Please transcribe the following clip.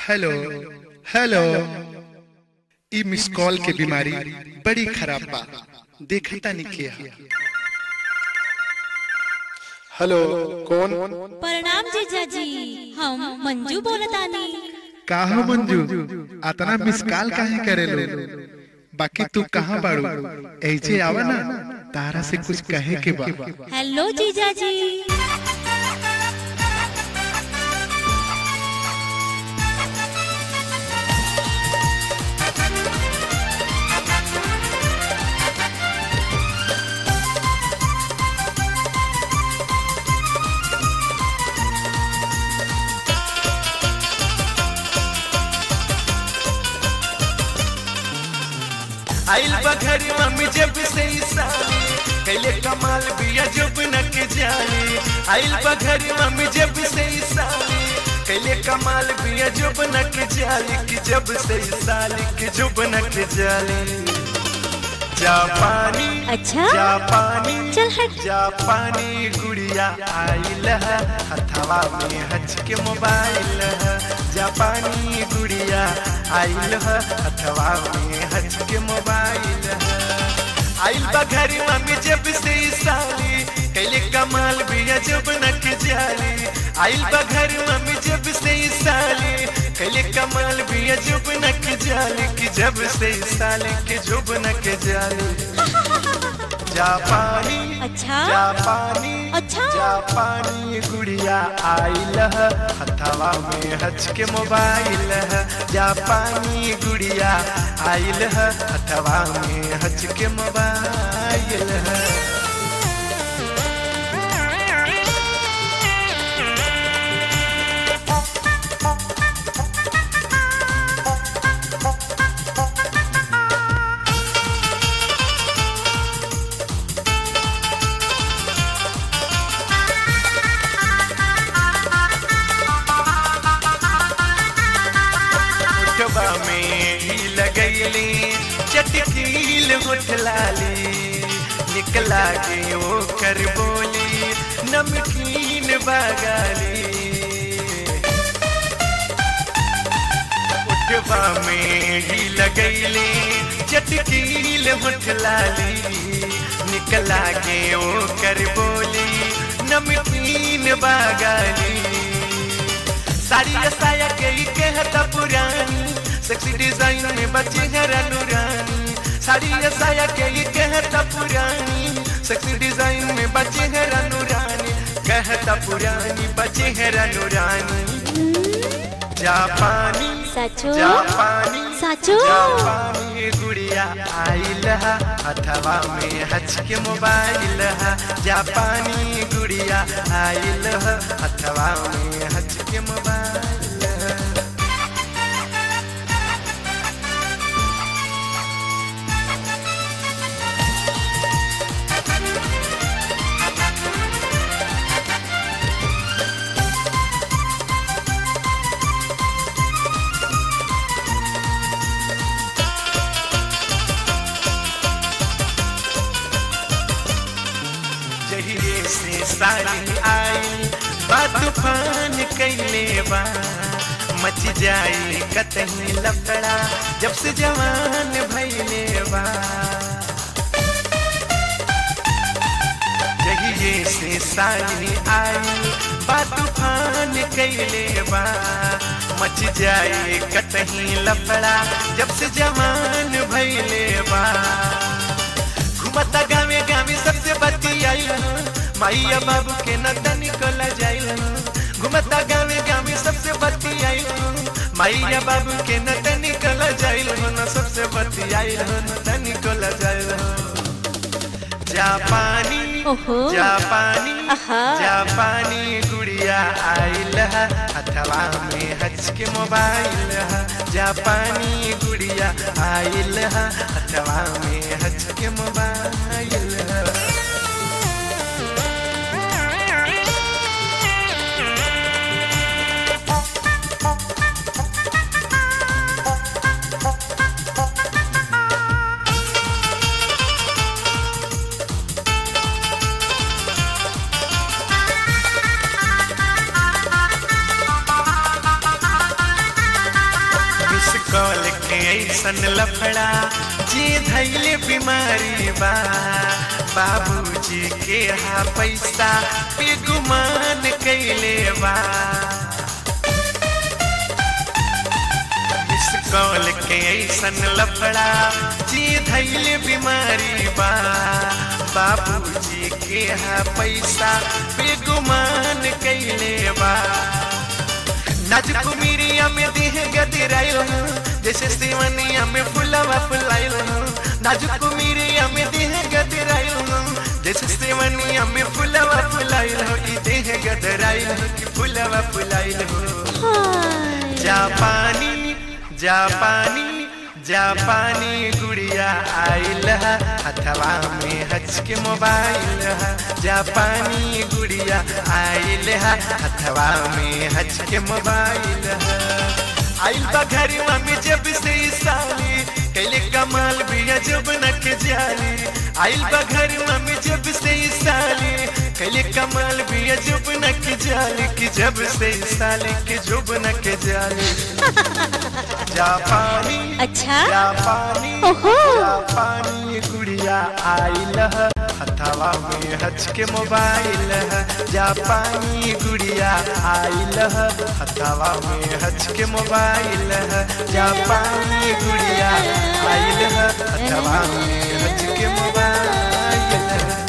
Hello hello ई miss call के बीमारी बड़ी खराब बा देखता नहीं के हेलो कौन प्रणाम जीजाजी हम मंजू बोलतानी का हो मंजू अतना मिस कॉल काहे करेलो बाकी तू कहाँ बाड़ू ऐसे आवा ना तारा से कुछ कहे के बा हेलो जीजाजी आइल बघरी मम्मी जब से ई साली कैले कमाल बिया जब न के जाने आइल बघरी मम्मी जब से ई साली कैले कमाल बिया जब न के जाली कि जब से ई साली कि जब न के जाली जापानी अच्छा? जापानी चल हट। जापानी गुड़िया आइल है हथवा में हच के मोबाइल है जापानी गुड़िया आइल है हथवा में हच के मोबाइल है आइल बघरी मम्मी जब से ई साली कैले कमाल भी जब नक जाली आइल बघरी मम्मी जब से ई साली कैले कमाल भी जब नक जाली कि जब से ई साली के जब नक जाली जापानी अच्छा? जापानी अच्छा? जापानी गुड़िया आइल है हथवा में हच के मोबाइल है जापानी गुड़िया आइल है हथवा में हच के मोबाइल है उठवा में ही लगैली चटकील उठलाली निकला के वो कर बोली नमकीन बगाली उठवा में ही लगैली चटकील उठलाली निकला के वो कर बोली नमकीन बगाली साड़ी या साया के ही कहता पुरानी सेक्सी डिजाइन में बची है रानी साड़ी या साया के ही कहता पुरानी सेक्सी डिजाइन में बची है रानी कहता पुरानी बची है रानी जापानी सचो जापानी सचो जापानी गुड़िया आइल है अथवा में हच के मोबाइल है जापानी गुड़िया आइल है अथवा में हच के मोबाइल है जहिए से साली आई बा तूफान कैले बा मच जाई कतही लफड़ा जब से जवान भैले बा जहिए से साली आई बा तूफान कैले बा मच जाई कतही लफड़ा जब से जवान भैले बा घुमता गावे गावे सबसे बती आइल माइया बाबू के नता निकल जाइल घुमता गावे गावे सबसे बती आइल माइया बाबू के नता निकल जाइल न सबसे बती आइल नता निकल जाइल जापानी ओहो जापानी आहा। जापानी गुड़िया आइल है हथवा में हच के मोबाइल है जापानी गुड़िया आइल है हथवा में हच के मोबाइल है ऐसन लफड़ा जे धैले बीमारी बा बाबूजी के हा पैसा पे गुमान कैले बा इस कौल के ऐसन लफड़ा जे धैले बीमारी बा बाबूजी के हा पैसा पे गुमान कैले बा नाजुक मिरिया में देह गदराइल हूँ जैसे सेवनिया में फुलवा फुलाइल हूँ नाजुक मिरिया में देह गदराइल हूँ जैसे सेवनिया में फुलवा फुलाइल हूँ ई देह गदराइल हूँ कि फुलवा फुलाइल हूँ जापानी जापानी जापानी गुड़िया आइल है हथवा में हच के मोबाइल है जापानी गुड़िया आइल है हथवा में हच के मोबाइल है आइल बा घरवा में जब से ई साली कैले कमाल भी जब नक जाली आइल बा घरवा में जब से ई साली कैले कमाल भी जब नक जाली कि जब से ई साली के जब नक जाली जापानी अच्छा जापानी ओहो। जापानी गुड़िया आइल है हथवा में हच के मोबाइल है जापानी गुड़िया आइल है हथवा में हच के मोबाइल है जापानी गुड़िया आइल है हथवा में हच के मोबाइल है